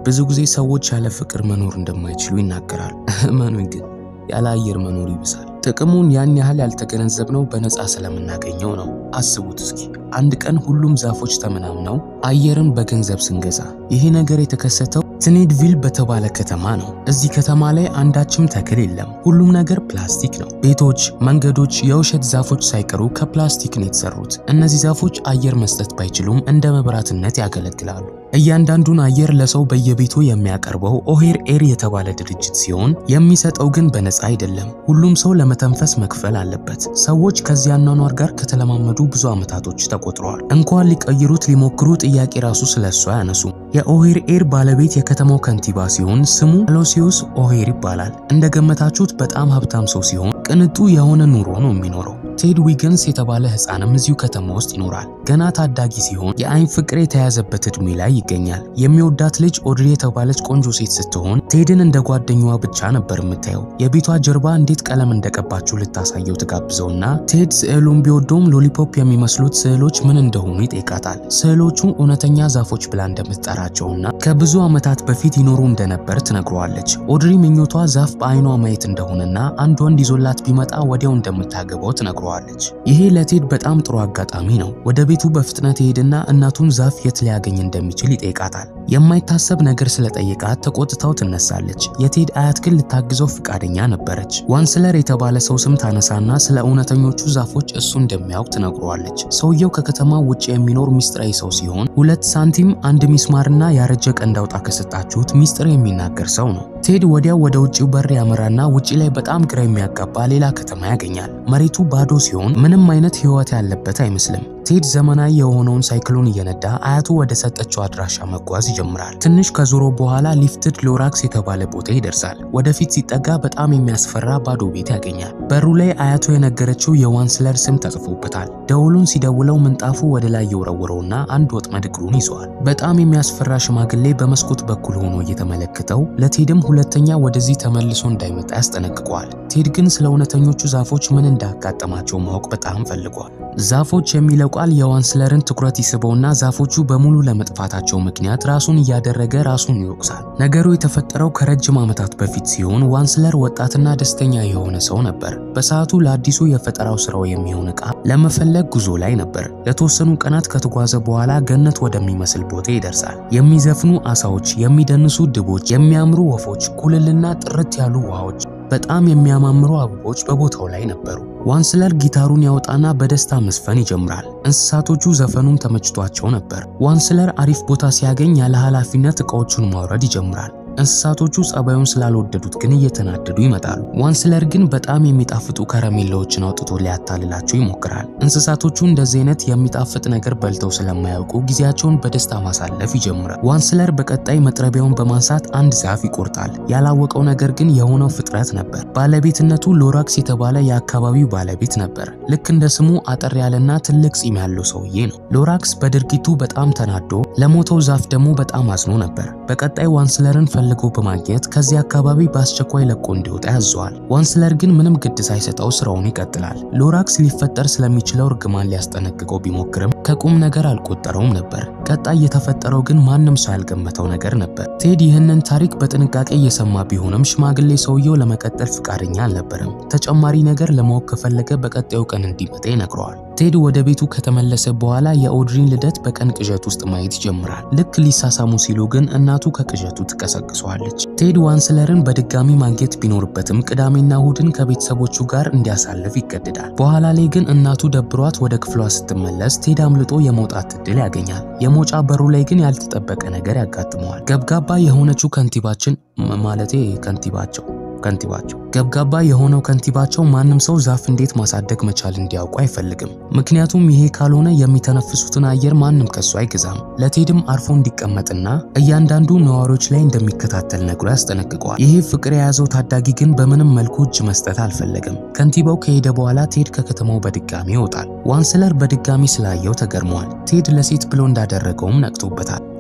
ብዙ ጊዜ ሰዎች ያለ ፍቅር መኖር እንደማይችሉ ይናገራሉ። እመኑኝ ግን ያለ አየር መኖር ይብሳል። ጥቅሙን ያን ያህል ያልተገነዘብነው በነፃ ስለምናገኘው ነው። አስቡት እስኪ አንድ ቀን ሁሉም ዛፎች ተመናምነው አየርን በገንዘብ ስንገዛ። ይሄ ነገር የተከሰተው ትኔድቪል በተባለ ከተማ ነው። እዚህ ከተማ ላይ አንዳችም ተክል የለም። ሁሉም ነገር ፕላስቲክ ነው። ቤቶች፣ መንገዶች፣ የውሸት ዛፎች ሳይቀሩ ከፕላስቲክ ነው የተሰሩት። እነዚህ ዛፎች አየር መስጠት ባይችሉም እንደ መብራትነት ያገለግላሉ። እያንዳንዱን አየር ለሰው በየቤቱ የሚያቀርበው ኦሄር ኤር የተባለ ድርጅት ሲሆን የሚሰጠው ግን በነፃ አይደለም። ሁሉም ሰው ለመተንፈስ መክፈል አለበት። ሰዎች ከዚህ አኗኗር ጋር ከተለማመዱ ብዙ ዓመታቶች ተቆጥረዋል። እንኳን ሊቀይሩት ሊሞክሩ ጥያቄ ራሱ ስለሱ አያነሱ። የኦሄር ኤር ባለቤት የከተማው ከንቲባ ሲሆን ስሙ አሎሲዮስ ኦሄር ይባላል። እንደገመታችሁት በጣም ሀብታም ሰው ሲሆን ቅንጡ የሆነ ኑሮ ነው የሚኖረው። ቴድ ዊገንስ የተባለ ህፃንም እዚሁ ከተማ ውስጥ ይኖራል። ገና ታዳጊ ሲሆን የአይን ፍቅር የተያዘበት እድሜ ላይ ይገኛል። የሚወዳት ልጅ ኦድሪ የተባለች ቆንጆ ሴት ስትሆን ቴድን እንደ ጓደኛዋ ብቻ ነበር የምታየው። የቤቷ ጀርባ እንዴት ቀለም እንደቀባችው ልታሳየው ትጋብዘውና ቴድ ስዕሉን ቢወደውም ሎሊፖፕ የሚመስሉት ስዕሎች ምን እንደሆኑ ይጠይቃታል። ስዕሎቹ እውነተኛ ዛፎች ብላ እንደምትጠራቸውና ከብዙ ዓመታት በፊት ይኖሩ እንደነበር ትነግረዋለች። ኦድሪ ምኞቷ ዛፍ በአይኗ ማየት እንደሆነና አንድ ወንድ ይዞላት ቢመጣ ወዲያው እንደምታገባው ትነግረዋለች። ይሄ ለቴድ በጣም ጥሩ አጋጣሚ ነው። ወደ ቤቱ በፍጥነት ይሄድና እናቱን ዛፍ የት ሊያገኝ እንደሚችል ይጠይቃታል። የማይታሰብ ነገር ስለጠየቃት ተቆጥታው ትነሳለች። የቴድ አያት ግን ልታግዘው ፍቃደኛ ነበረች። ዋንስለር የተባለ ሰው ስም ታነሳና ስለ እውነተኞቹ ዛፎች እሱ እንደሚያውቅ ትነግረዋለች። ሰውየው ከከተማ ውጭ የሚኖር ሚስጥራዊ ሰው ሲሆን ሁለት ሳንቲም አንድ ሚስማርና ያረጀ ቀንድ አውጣ ከሰጣችሁት ሚስጥር የሚናገር ሰው ነው። ቴድ ወዲያው ወደ ውጭው በር ያመራና ውጪ ላይ በጣም ግራ የሚያጋባ ሌላ ከተማ ያገኛል። መሬቱ ባዶ ሲሆን ምንም አይነት ሕይወት ያለበት አይመስልም። ቴድ ዘመናዊ የሆነውን ሳይክሉን እየነዳ አያቱ ወደ ሰጠችው አድራሻ መጓዝ ይጀምራል። ትንሽ ከዞሮ በኋላ ሊፍትድ ሎራክስ የተባለ ቦታ ይደርሳል። ወደፊት ሲጠጋ በጣም የሚያስፈራ ባዶ ቤት ያገኛል። በሩ ላይ አያቱ የነገረችው የዋንስለር ስም ተጽፎበታል። ደውሉን ሲደውለው ምንጣፉ ወደ ላይ የወረወረውና አንድ ወጥመድ እግሩን ይዘዋል። በጣም የሚያስፈራ ሽማግሌ በመስኮት በኩል ሆኖ እየተመለከተው ለቴድም ሁለተኛ ወደዚህ ተመልሶ እንዳይመጣ ያስጠነቅቀዋል። ቴድ ግን ስለ እውነተኞቹ ዛፎች ምን እንዳጋጠማቸው ማወቅ በጣም ፈልጓል። ዛፎች የሚለው ቃል የዋንስለርን ትኩረት ይስበውና ዛፎቹ በሙሉ ለመጥፋታቸው ምክንያት ራሱን እያደረገ ራሱን ይወቅሳል። ነገሩ የተፈጠረው ከረጅም ዓመታት በፊት ሲሆን ዋንስለር ወጣትና ደስተኛ የሆነ ሰው ነበር። በሰዓቱ ለአዲሱ የፈጠራው ስራው የሚሆን ዕቃ ለመፈለግ ጉዞ ላይ ነበር። ለተወሰኑ ቀናት ከተጓዘ በኋላ ገነት ወደሚመስል ቦታ ይደርሳል። የሚዘፍኑ አሳዎች፣ የሚደንሱ ድቦች፣ የሚያምሩ ወፎች፣ ኩልልና ጥርት ያሉ ውሃዎች በጣም የሚያማምሩ አበቦች በቦታው ላይ ነበሩ። ዋንስለር ጊታሩን ያወጣና በደስታ መስፈን ይጀምራል። እንስሳቶቹ ዘፈኑም ተመችቷቸው ነበር። ዋንስለር አሪፍ ቦታ ሲያገኝ ያለ ኃላፊነት ዕቃዎቹን ማውረድ ይጀምራል። እንስሳቶቹ ጸባዩን ስላልወደዱት ግን እየተናደዱ ይመጣሉ። ዋንስለር ግን በጣም የሚጣፍጡ ከረሜላዎችን አውጥቶ ሊያታልላቸው ይሞክራል። እንስሳቶቹ እንደዚህ አይነት የሚጣፍጥ ነገር በልተው ስለማያውቁ ጊዜያቸውን በደስታ ማሳለፍ ይጀምራል። ዋንስለር በቀጣይ መጥረቢያውን በማንሳት አንድ ዛፍ ይቆርጣል። ያላወቀው ነገር ግን የሆነው ፍጥረት ነበር። ባለቤትነቱ ሎራክስ የተባለ የአካባቢው ባለቤት ነበር። ልክ እንደ ስሙ አጠር ያለና ትልቅ ጺም ያለው ሰውዬ ነው። ሎራክስ በድርጊቱ በጣም ተናዶ ለሞተው ዛፍ ደግሞ በጣም አዝኖ ነበር። በቀጣይ ዋንስለርን ፈልጎ በማግኘት ከዚህ አካባቢ በአስቸኳይ ለቆ እንዲወጣ ያዘዋል። ዋንስለር ግን ምንም ግድ ሳይሰጠው ስራውን ይቀጥላል። ሎራክስ ሊፈጠር ስለሚችለው እርግማን ሊያስጠነቅቀው ቢሞክርም ከቁም ነገር አልቆጠረውም ነበር። ቀጣይ የተፈጠረው ግን ማንም ሰው ያልገመተው ነገር ነበር። ቴድ ይህንን ታሪክ በጥንቃቄ እየሰማ ቢሆንም ሽማግሌ ሰውየው ለመቀጠል ፍቃደኛ አልነበረም። ተጨማሪ ነገር ለማወቅ ከፈለገ በቀጣዩ ቀን እንዲመጣ ይነግረዋል። ቴድ ወደ ቤቱ ከተመለሰ በኋላ የኦድሪን ልደት በቀን ቅዠት ውስጥ ማየት ይጀምራል። ልክ ሊሳሳሙ ሲሉ ግን እናቱ ከቅዠቱ ትቀሰቅሰዋለች። ቴድ ዋንስለርን በድጋሚ ማግኘት ቢኖርበትም ቅዳሜና እሁድን ከቤተሰቦቹ ጋር እንዲያሳልፍ ይገደዳል። በኋላ ላይ ግን እናቱ ደብሯት ወደ ክፍሏ ስትመለስ ቴድ አምልጦ የመውጣት እድል ያገኛል። የመውጫ በሩ ላይ ግን ያልተጠበቀ ነገር ያጋጥመዋል። ገብጋባ የሆነችው ከንቲባችን ማለቴ ከንቲባቸው ከንቲባቸው ገብጋባ የሆነው ከንቲባቸው ማንም ሰው ዛፍ እንዴት ማሳደግ መቻል እንዲያውቁ አይፈልግም። ምክንያቱም ይሄ ካልሆነ የሚተነፍሱትን አየር ማንም ከሱ አይገዛም። ለቴድም አርፎ እንዲቀመጥና እያንዳንዱ ነዋሪዎች ላይ እንደሚከታተል ነግሮ ያስጠነቅቀዋል። ይሄ ፍቅር የያዘው ታዳጊ ግን በምንም መልኩ እጅ መስጠት አልፈለገም። ከንቲባው ከሄደ በኋላ ቴድ ከከተማው በድጋሚ ይወጣል። ዋንስለር በድጋሚ ስላየው ተገርመዋል። ቴድ ለሴት ብሎ እንዳደረገውም ነቅቶበታል።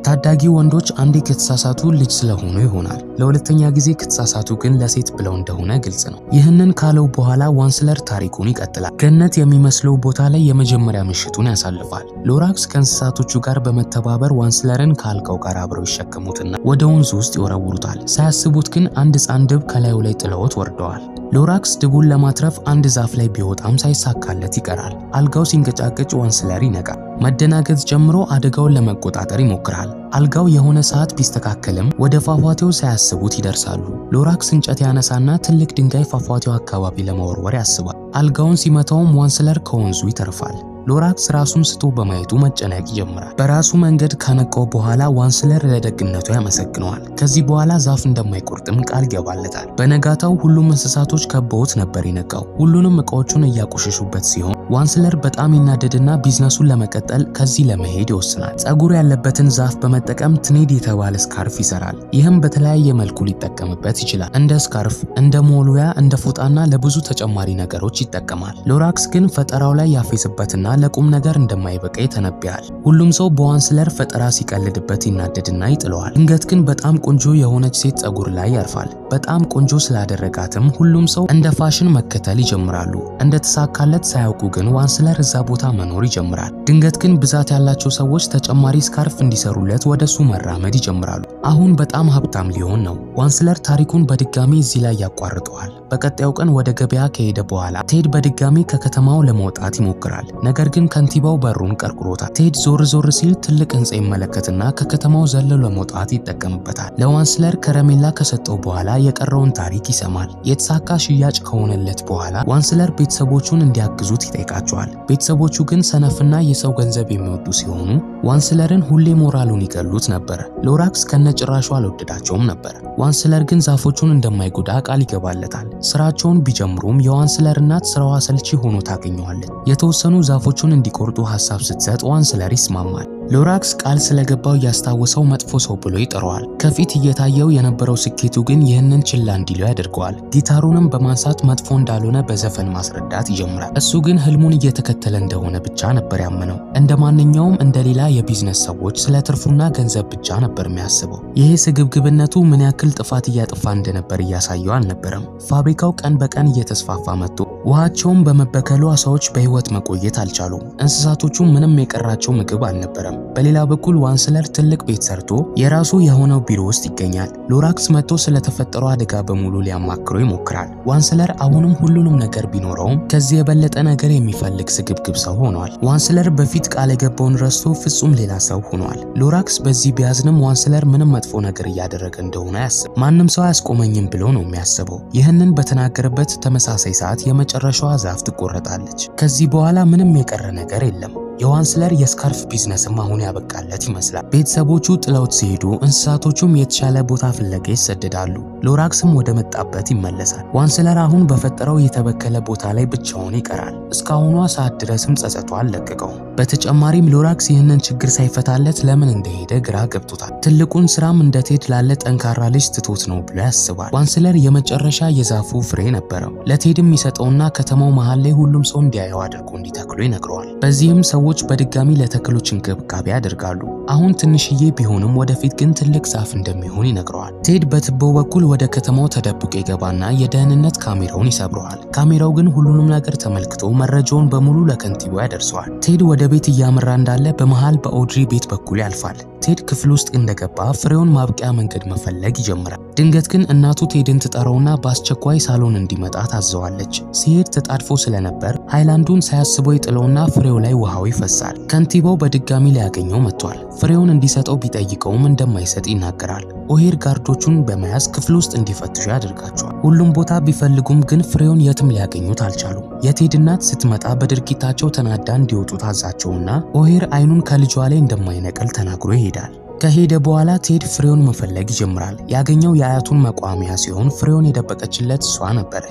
ታዳጊ ወንዶች አንዴ ከተሳሳቱ ልጅ ስለሆኑ ይሆናል። ለሁለተኛ ጊዜ ከተሳሳቱ ግን ለሴት ብለው እንደሆነ ግልጽ ነው። ይህንን ካለው በኋላ ዋንስለር ታሪኩን ይቀጥላል። ገነት የሚመስለው ቦታ ላይ የመጀመሪያ ምሽቱን ያሳልፋል። ሎራክስ ከእንስሳቶቹ ጋር በመተባበር ዋንስለርን ከአልጋው ጋር አብረው ይሸከሙትና ወደ ወንዙ ውስጥ ይወረውሩታል። ሳያስቡት ግን አንድ ሕፃን ድብ ከላዩ ላይ ጥለውት ወርደዋል። ሎራክስ ድቡን ለማትረፍ አንድ ዛፍ ላይ ቢወጣም ሳይሳካለት ይቀራል። አልጋው ሲንቀጫቀጭ ዋንስለር ይነቃል። መደናገጥ ጀምሮ አደጋውን ለመቆጣጠር ይሞክራል። አልጋው የሆነ ሰዓት ቢስተካከልም ወደ ፏፏቴው ሳያስቡት ይደርሳሉ። ሎራክስ እንጨት ያነሳና ትልቅ ድንጋይ ፏፏቴው አካባቢ ለመወርወር ያስባል። አልጋውን ሲመታውም ዋንስለር ከወንዙ ይተርፋል። ሎራክስ ራሱን ስቶ በማየቱ መጨነቅ ይጀምራል። በራሱ መንገድ ካነቃው በኋላ ዋንስለር ለደግነቱ ያመሰግነዋል። ከዚህ በኋላ ዛፍ እንደማይቆርጥም ቃል ይገባለታል። በነጋታው ሁሉም እንስሳቶች ከበውት ነበር የነቃው። ሁሉንም እቃዎቹን እያቆሸሹበት ሲሆን ዋንስለር በጣም ይናደድና ቢዝነሱን ለመቀጠል ከዚህ ለመሄድ ይወስናል። ጸጉር ያለበትን ዛፍ በመጠቀም ትኔድ የተባለ ስካርፍ ይሰራል። ይህም በተለያየ መልኩ ሊጠቀምበት ይችላል። እንደ ስካርፍ፣ እንደ ሞሉያ፣ እንደ ፎጣና ለብዙ ተጨማሪ ነገሮች ይጠቀማል። ሎራክስ ግን ፈጠራው ላይ ያፌዝበትና ለቁም ነገር እንደማይበቃ ይተነብያል። ሁሉም ሰው በዋንስለር ፈጠራ ሲቀልድበት ይናደድና ይጥለዋል። ድንገት ግን በጣም ቆንጆ የሆነች ሴት ጸጉር ላይ ያርፋል። በጣም ቆንጆ ስላደረጋትም ሁሉም ሰው እንደ ፋሽን መከተል ይጀምራሉ። እንደተሳካለት ሳያውቁ ግን ዋንስለር እዛ ቦታ መኖር ይጀምራል። ድንገት ግን ብዛት ያላቸው ሰዎች ተጨማሪ ስካርፍ እንዲሰሩለት ወደ እሱ መራመድ ይጀምራሉ። አሁን በጣም ሀብታም ሊሆን ነው። ዋንስለር ታሪኩን በድጋሚ እዚህ ላይ ያቋርጠዋል። በቀጣዩ ቀን ወደ ገበያ ከሄደ በኋላ ቴድ በድጋሚ ከከተማው ለመውጣት ይሞክራል። ነገር ግን ከንቲባው በሩን ቀርቅሮታል። ቴድ ዞር ዞር ሲል ትልቅ ህንፃ ይመለከትና ከከተማው ዘሎ ለመውጣት ይጠቀምበታል። ለዋንስለር ከረሜላ ከሰጠው በኋላ የቀረውን ታሪክ ይሰማል። የተሳካ ሽያጭ ከሆነለት በኋላ ዋንስለር ቤተሰቦቹን እንዲያግዙት ይጠይቃቸዋል። ቤተሰቦቹ ግን ሰነፍና የሰው ገንዘብ የሚወዱ ሲሆኑ ዋንስለርን ሁሌ ሞራሉን ይገሉት ነበር። ሎራክስ ከነጭራሹ አልወደዳቸውም ነበር። ዋንስለር ግን ዛፎቹን እንደማይጎዳ ቃል ይገባለታል። ስራቸውን ቢጀምሩም የዋንስለር እናት ስራዋ አሰልቺ ሆኖ ታገኘዋለች። የተወሰኑ ዛፎቹን እንዲቆርጡ ሀሳብ ስትሰጥ ዋንስለር ይስማማል። ሎራክስ ቃል ስለገባው እያስታወሰው መጥፎ ሰው ብሎ ይጠራዋል። ከፊት እየታየው የነበረው ስኬቱ ግን ይህንን ችላ እንዲለው ያደርገዋል። ጊታሩንም በማንሳት መጥፎ እንዳልሆነ በዘፈን ማስረዳት ይጀምራል። እሱ ግን ህልሙን እየተከተለ እንደሆነ ብቻ ነበር ያመነው። እንደ ማንኛውም እንደ ሌላ የቢዝነስ ሰዎች ስለ ትርፉና ገንዘብ ብቻ ነበር የሚያስበው። ይሄ ስግብግብነቱ ምን ያክል ጥፋት እያጠፋ እንደነበር እያሳየው አልነበረም። ፋብሪካው ቀን በቀን እየተስፋፋ መጥቶ ውሃቸውን በመበከሉ አሳዎች በህይወት መቆየት አልቻሉም። እንስሳቶቹ ምንም የቀራቸው ምግብ አልነበረም። በሌላ በኩል ዋንስለር ትልቅ ቤት ሰርቶ የራሱ የሆነው ቢሮ ውስጥ ይገኛል። ሎራክስ መጥቶ ስለተፈጠረው አደጋ በሙሉ ሊያማክረው ይሞክራል። ዋንስለር አሁንም ሁሉንም ነገር ቢኖረውም ከዚህ የበለጠ ነገር የሚፈልግ ስግብግብ ሰው ሆኗል። ዋንስለር በፊት ቃል የገባውን ረስቶ ፍጹም ሌላ ሰው ሆኗል። ሎራክስ በዚህ ቢያዝንም ዋንስለር ምንም መጥፎ ነገር እያደረገ እንደሆነ አያስብ። ማንም ሰው አያስቆመኝም ብሎ ነው የሚያስበው። ይህንን በተናገረበት ተመሳሳይ ሰዓት የመጨረሻዋ ዛፍ ትቆረጣለች። ከዚህ በኋላ ምንም የቀረ ነገር የለም። የዋንስለር የስካርፍ ቢዝነስም አሁን ያበቃለት ይመስላል። ቤተሰቦቹ ጥለውት ሲሄዱ እንስሳቶቹም የተሻለ ቦታ ፍለጋ ይሰደዳሉ። ሎራክስም ወደ መጣበት ይመለሳል። ዋንስለር አሁን በፈጠረው የተበከለ ቦታ ላይ ብቻውን ይቀራል። እስካሁኗ ሰዓት ድረስም ጸጸቷ አልለቀቀውም። በተጨማሪም ሎራክስ ይህንን ችግር ሳይፈታለት ለምን እንደሄደ ግራ ገብቶታል። ትልቁን ስራም እንደ ቴድ ላለ ጠንካራ ልጅ ትቶት ነው ብሎ ያስባል። ዋንስለር የመጨረሻ የዛፉ ፍሬ ነበረው። ለቴድም ይሰጠውና ከተማው መሃል ላይ ሁሉም ሰው እንዲያየው አድርጎ እንዲተክሉ ይነግረዋል። በዚህም ሰዎች በድጋሚ ለተክሎች እንክብካቤ ያደርጋሉ። አሁን ትንሽዬ ቢሆንም ወደፊት ግን ትልቅ ዛፍ እንደሚሆን ይነግረዋል። ቴድ በትቦው በኩል ወደ ከተማው ተደብቆ ይገባና የደህንነት ካሜራውን ይሰብረዋል። ካሜራው ግን ሁሉንም ነገር ተመልክቶ መረጃውን በሙሉ ለከንቲባው ያደርሰዋል። ቴድ ወደ ቤት እያመራ እንዳለ በመሃል በኦድሪ ቤት በኩል ያልፋል። ቴድ ክፍል ውስጥ እንደገባ ፍሬውን ማብቂያ መንገድ መፈለግ ይጀምራል። ድንገት ግን እናቱ ቴድን ትጠራውና በአስቸኳይ ሳሎን እንዲመጣ ታዘዋለች። ሲሄድ ተጣድፎ ስለነበር ሃይላንዱን ሳያስበው ይጥለውና ፍሬው ላይ ውሃው ይፈሳል። ከንቲባው በድጋሚ ሊያገኘው መጥቷል። ፍሬውን እንዲሰጠው ቢጠይቀውም እንደማይሰጥ ይናገራል። ኦሄር ጋርዶቹን በመያዝ ክፍል ውስጥ እንዲፈትሹ ያደርጋቸዋል። ሁሉም ቦታ ቢፈልጉም ግን ፍሬውን የትም ሊያገኙት አልቻሉም። የቴድ እናት ስትመጣ በድርጊታቸው ተናዳ እንዲወጡ ታዛቸውና ኦሄር አይኑን ከልጇ ላይ እንደማይነቅል ተናግሮ ይሄዳል። ከሄደ በኋላ ቴድ ፍሬውን መፈለግ ይጀምራል። ያገኘው የአያቱን መቋሚያ ሲሆን ፍሬውን የደበቀችለት እሷ ነበረች።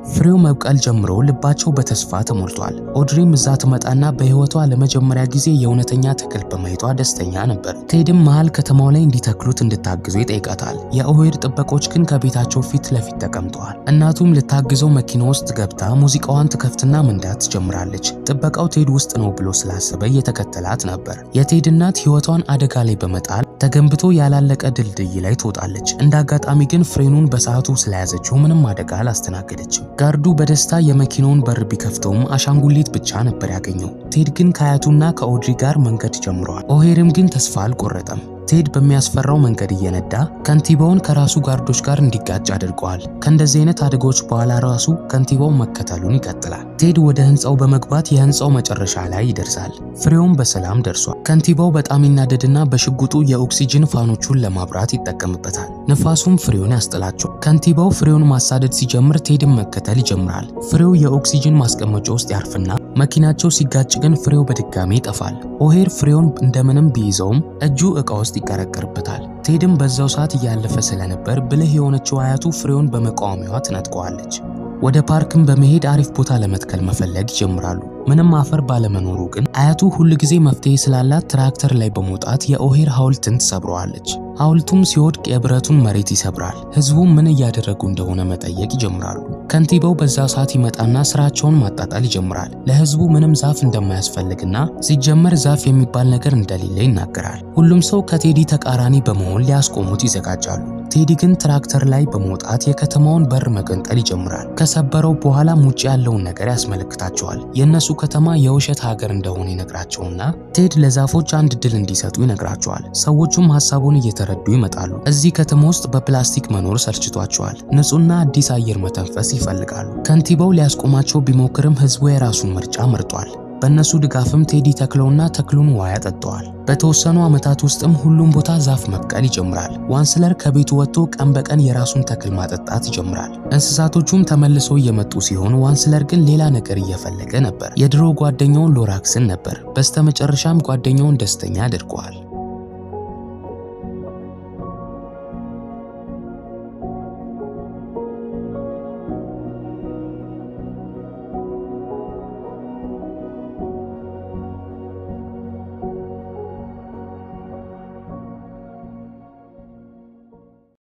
ፍሬው መብቀል ጀምሮ ልባቸው በተስፋ ተሞልቷል። ኦድሪም እዛ ትመጣና በህይወቷ ለመጀመሪያ ጊዜ የእውነተኛ ተክል በማየቷ ደስተኛ ነበር። ቴድም መሃል ከተማው ላይ እንዲተክሉት እንድታግዙ ይጠይቃታል። የኦሄድ ጥበቆች ግን ከቤታቸው ፊት ለፊት ተቀምጠዋል። እናቱም ልታግዘው መኪና ውስጥ ገብታ ሙዚቃዋን ትከፍትና መንዳት ትጀምራለች። ጥበቃው ቴድ ውስጥ ነው ብሎ ስላሰበ እየተከተላት ነበር። የቴድ እናት ህይወቷን አደጋ ላይ በመጣል ተገንብቶ ያላለቀ ድልድይ ላይ ትወጣለች። እንደ አጋጣሚ ግን ፍሬኑን በሰዓቱ ስለያዘችው ምንም አደጋ አላስተናገደችም። ጋርዱ በደስታ የመኪናውን በር ቢከፍተውም አሻንጉሊት ብቻ ነበር ያገኘው። ቴድ ግን ከአያቱና ከኦድሪ ጋር መንገድ ጀምረዋል። ኦሄርም ግን ተስፋ አልቆረጠም። ቴድ በሚያስፈራው መንገድ እየነዳ ከንቲባውን ከራሱ ጋርዶች ጋር እንዲጋጭ አድርገዋል። ከእንደዚህ አይነት አደጋዎች በኋላ ራሱ ከንቲባው መከተሉን ይቀጥላል። ቴድ ወደ ህንፃው በመግባት የህንፃው መጨረሻ ላይ ይደርሳል። ፍሬውም በሰላም ደርሷል። ከንቲባው በጣም ይናደድና በሽጉጡ የኦክሲጅን ፋኖቹን ለማብራት ይጠቀምበታል። ንፋሱም ፍሬውን ያስጥላቸው። ከንቲባው ፍሬውን ማሳደድ ሲጀምር ቴድን መከተል ይጀምራል። ፍሬው የኦክሲጅን ማስቀመጫ ውስጥ ያርፍና መኪናቸው ሲጋጭ ግን ፍሬው በድጋሚ ይጠፋል። ኦሄር ፍሬውን እንደምንም ቢይዘውም እጁ ዕቃ ውስጥ ይቀረቀርበታል። ቴድም በዛው ሰዓት እያለፈ ስለነበር ብልህ የሆነችው አያቱ ፍሬውን በመቃወሚያዋ ትነጥቀዋለች። ወደ ፓርክም በመሄድ አሪፍ ቦታ ለመትከል መፈለግ ይጀምራሉ። ምንም አፈር ባለመኖሩ ግን አያቱ ሁል ጊዜ መፍትሄ ስላላት ትራክተር ላይ በመውጣት የኦሄር ሐውልትን ትሰብረዋለች። ሐውልቱም ሲወድቅ የብረቱን መሬት ይሰብራል። ህዝቡም ምን እያደረጉ እንደሆነ መጠየቅ ይጀምራሉ። ከንቲባው በዛ ሰዓት ይመጣና ስራቸውን ማጣጣል ይጀምራል። ለህዝቡ ምንም ዛፍ እንደማያስፈልግና ሲጀመር ዛፍ የሚባል ነገር እንደሌለ ይናገራል። ሁሉም ሰው ከቴዲ ተቃራኒ በመሆን ሊያስቆሙት ይዘጋጃሉ። ቴዲ ግን ትራክተር ላይ በመውጣት የከተማውን በር መገንጠል ይጀምራል። ከሰበረው በኋላም ውጭ ያለውን ነገር ያስመለክታቸዋል። የእነሱ ከተማ የውሸት ሀገር እንደሆነ ይነግራቸውና ቴድ ለዛፎች አንድ ድል እንዲሰጡ ይነግራቸዋል። ሰዎቹም ሀሳቡን እየተረዱ ይመጣሉ። እዚህ ከተማ ውስጥ በፕላስቲክ መኖር ሰልችቷቸዋል። ንጹህና አዲስ አየር መተንፈስ ይፈልጋሉ። ከንቲባው ሊያስቆማቸው ቢሞክርም ህዝቡ የራሱን ምርጫ መርጧል። በእነሱ ድጋፍም ቴዲ ተክለውና ተክሉን ውሃ ያጠጣዋል። በተወሰኑ ዓመታት ውስጥም ሁሉም ቦታ ዛፍ መብቀል ይጀምራል። ዋንስለር ከቤቱ ወጥቶ ቀን በቀን የራሱን ተክል ማጠጣት ይጀምራል። እንስሳቶቹም ተመልሰው እየመጡ ሲሆን ዋንስለር ግን ሌላ ነገር እየፈለገ ነበር። የድሮ ጓደኛውን ሎራክስን ነበር። በስተመጨረሻም ጓደኛውን ደስተኛ አድርገዋል።